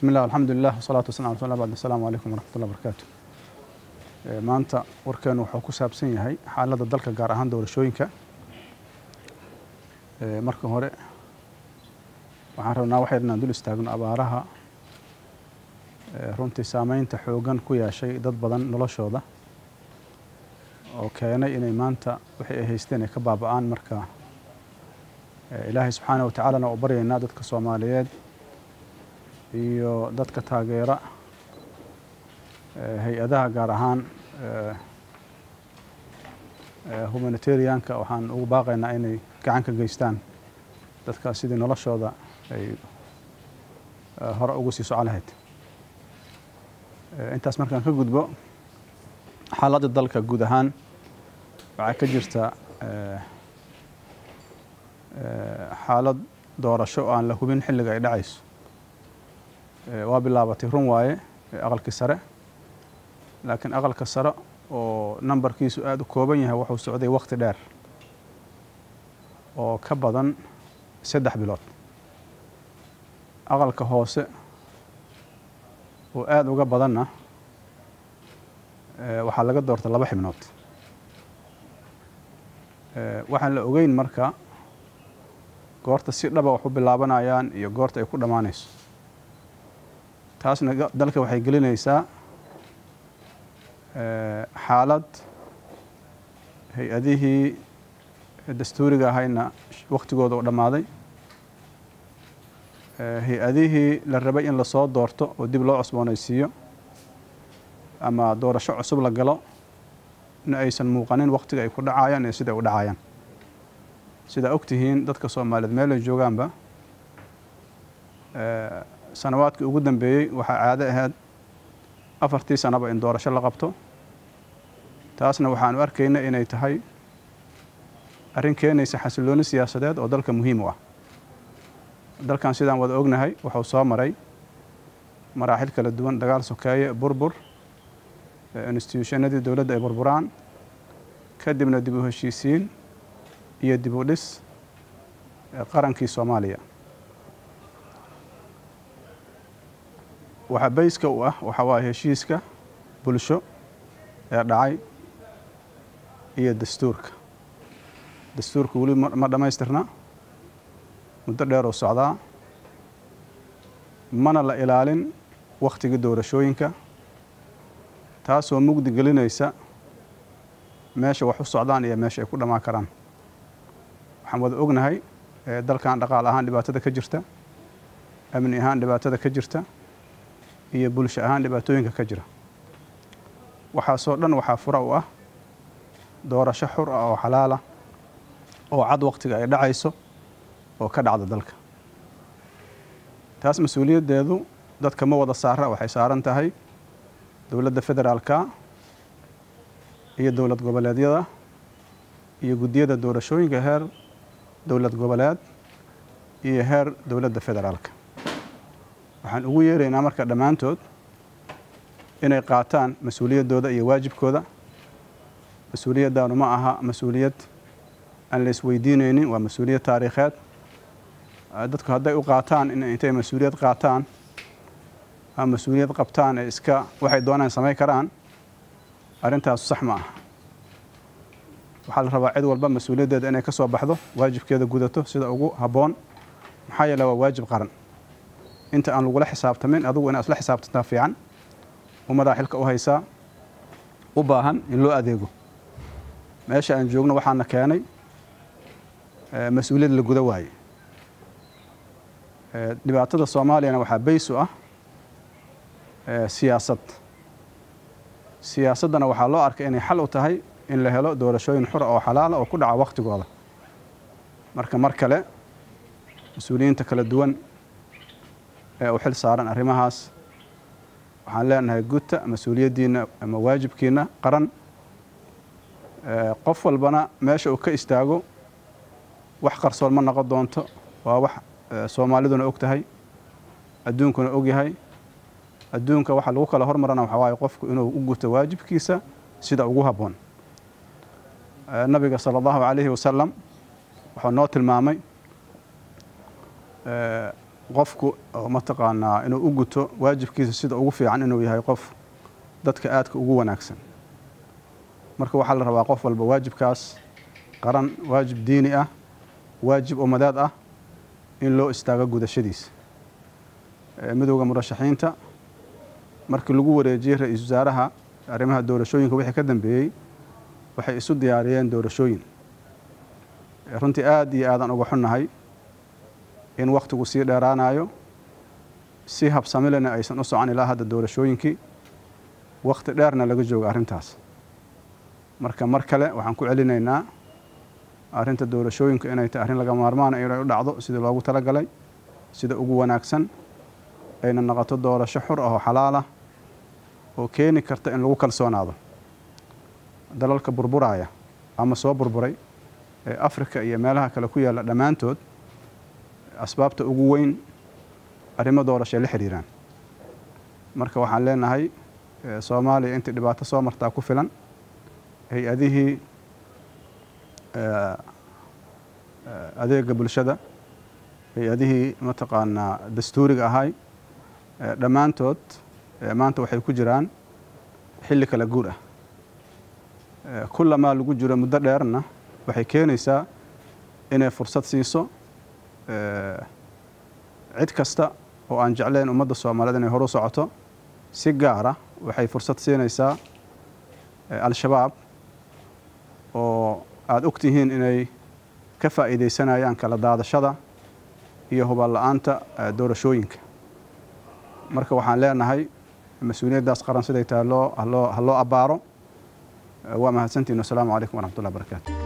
bismi illah alxamdulilah wasalaatu wasalam ala bad asalaamu calaykum waraxmatullah barakaatu maanta warkeenu wuxuu ku saabsan yahay xaaladda dalka gaar ahaan doorashooyinka marka hore waxaan rabnaa waxay inaan dul istaagno abaaraha runtii saameynta xoogan ku yeeshay dad badan noloshooda oo keenay inay maanta wixii ay haysteen ay ka baaba'aan marka ilaahay subxaana wa tacaalana oo baryaynaa dadka soomaaliyeed iyo dadka taageera hay-adaha gaar ahaan humanitarianka waxaan ugu baaqaynaa inay gacan ka geystaan dadkaas sidii noloshooda ay hore ugu sii soco lahayd intaas markaan ka gudbo xaaladda dalka guud ahaan waxaa ka jirta xaalad doorasho oo aan la hubin xilliga ay dhacayso waa bilaabatay run waaye aqalkii sare laakiin aqalka sare oo nambarkiisu aada u kooban yahay wuxuu socday wakti dheer oo ka badan saddex bilood aqalka hoose oo aada uga badanna waxaa laga doorta laba xibnood waxaan la ogeyn marka goorta si dhaba wax u bilaabanayaan iyo goorta ay ku dhammaanayso taasna dalka waxay gelinaysaa xaalad hay-adihii dastuuriga ahayna waktigooda u dhammaaday hay-adihii la rabay in lasoo doorto oo dib loo cusboonaysiiyo ama doorasho cusub la galo in aysan muuqanin waktiga ay ku dhacayaan iyo sida ay u dhacayaan sidaa og tihiin dadka soomaaliyeed meel ay joogaanba sanawaadkii ugu dambeeyey waxaa caado ahayd afartii sanaba in doorasho la qabto taasna waxaanu arkayna inay tahay arrin keenaysa xasillooni siyaasadeed oo dalka muhiim u ah dalkan sidaan wada ognahay wuxuu soo maray maraaxil kala duwan dagaal sokeeye burbur instituushannadii dowladda ay burburaan kadibna dib u heshiisiin iyo dib u dhis qarankii soomaaliya waxaa bayska u ah waxaa waaye heshiiska bulsho ee dhacay iyo dastuurka dastuurka weli ma dhammaystirna muddo dheer oo socdaa mana la ilaalin wakhtigii doorashooyinka taasoo mugdi gelinaysa meesha wax u socdaan iyo meesha ay ku dhammaan karaan waxaan wada ognahay dalkan dhaqaal ahaan dhibaatada ka jirta amni ahaan dhibaatada ka jirta iyo bulsho ahaan dhibaatooyinka ka jira waxaasoo dhan waxaa fura u ah doorasho xur ah oo xalaala oo cad wakhtiga ay dhacayso oo ka dhacda dalka taas mas-uuliyaddeedu dadka ma wada saara waxay saaran tahay dowladda federaalka iyo dowlad goboleedyada iyo guddiyada doorashooyinka heer dowlad goboleed iyo heer dowladda federaalka waxaan ugu yeeraynaa marka dhammaantood inay qaataan mas-uuliyaddooda iyo waajibkooda mas-uuliyaddaanu ma aha mas-uuliyad aan la isweydiinaynin waa mas-uuliyad taariikheed dadku hadday u qaataan in intay mas-uuliyad qaataan ama mas-uuliyad qabtaan ee iska waxay doonaan samayn karaan arrintaasu sax ma aha waxaa la rabaa cid walba mas-uuliyaddeeda inay ka soo baxdo waajibkeeda gudato sida ugu habboon maxaa yeele waa waajib qaran inta aan lagula xisaabtamin adugu inaad isla xisaabtantaa fiican ummadaa xilka u haysaa u baahan in loo adeego meesha aan joogno waxaana keenay mas-uuliyad la guda waaye dhibaatada soomaaliyana waxaa bays u ah siyaasad siyaasaddana waxaa loo arkay inay xal u tahay in la helo doorashooyin xura oo xalaala oo ku dhaca wakhtigooda marka mar kale mas-uuliyiinta kala duwan ee u xil saaran arrimahaas waxaan leenahay gudta mas-uuliyaddiina ama waajibkiina qaran qof walbana meesha uu ka istaago wax qarsoon ma noqon doonto waa wax soomaaliduna og tahay adduunkuna og yahay adduunka waxa lagu kala hormarana waxaa waaye qofku inuu u guto waajibkiisa sida ugu habboon nabiga sala allahu calayhi wasalam wuxuu noo tilmaamay qofku oo mataqaanaa inuu u guto waajibkiisa sida ugu fiican inuu yahay qof dadka aadka ugu wanaagsan marka waxaa la rabaa qof walba waajibkaas qaran waajib diini ah waajib umadeed ah in loo istaago gudashadiisa midowda murashaxiinta markii lagu wareejiyey ra-iisul wasaaraha arrimaha doorashooyinka wixii ka dambeeyey waxay isu diyaariyeen doorashooyin runtii aad iyo aadan uga xunnahay in wakhtigu sii dheeraanayo si habsamilena aysan u socon ilaa hadda doorashooyinkii wakhti dheerna laga joogo arrintaas marka mar kale waxaan ku celinaynaa arrinta doorashooyinka inay tahay arrin laga maarmaana inay u dhacdo sidii loogu talagalay sida ugu wanaagsan ayna noqoto doorasho xur ah oo xalaalah oo keeni karta in lagu kalsoonaado dalalka burburaya ama soo burburay ee afrika iyo meelaha kale ku yaalla dhammaantood asbaabta ugu weyn arrimo doorashay la xiriiraan marka waxaan leenahay soomaaliya intii dhibaato soo martaa ku filan hay-adihii adeega bulshada hay-adihii mataqaanaa dastuuriga ahay dhammaantood maanta waxay ku jiraan xilli kala guur ah kullamaa lagu jiro muddo dheerna waxay keenaysaa inay fursad siiso cid kasta oo aan jeclayn ummadda soomaaliyeed inay horu socoto si gaara waxay fursad siinaysaa al-shabaab oo aada og tihiin inay ka faa'iidaysanayaan kala daadashada iyo hubal la-aanta doorashooyinka marka waxaan leenahay mas-uuliyaddaas qaran siday tahay loo haloo ha loo abbaaro waa mahadsantihin wasalaamu calaykum waraxmat ullah barakaatu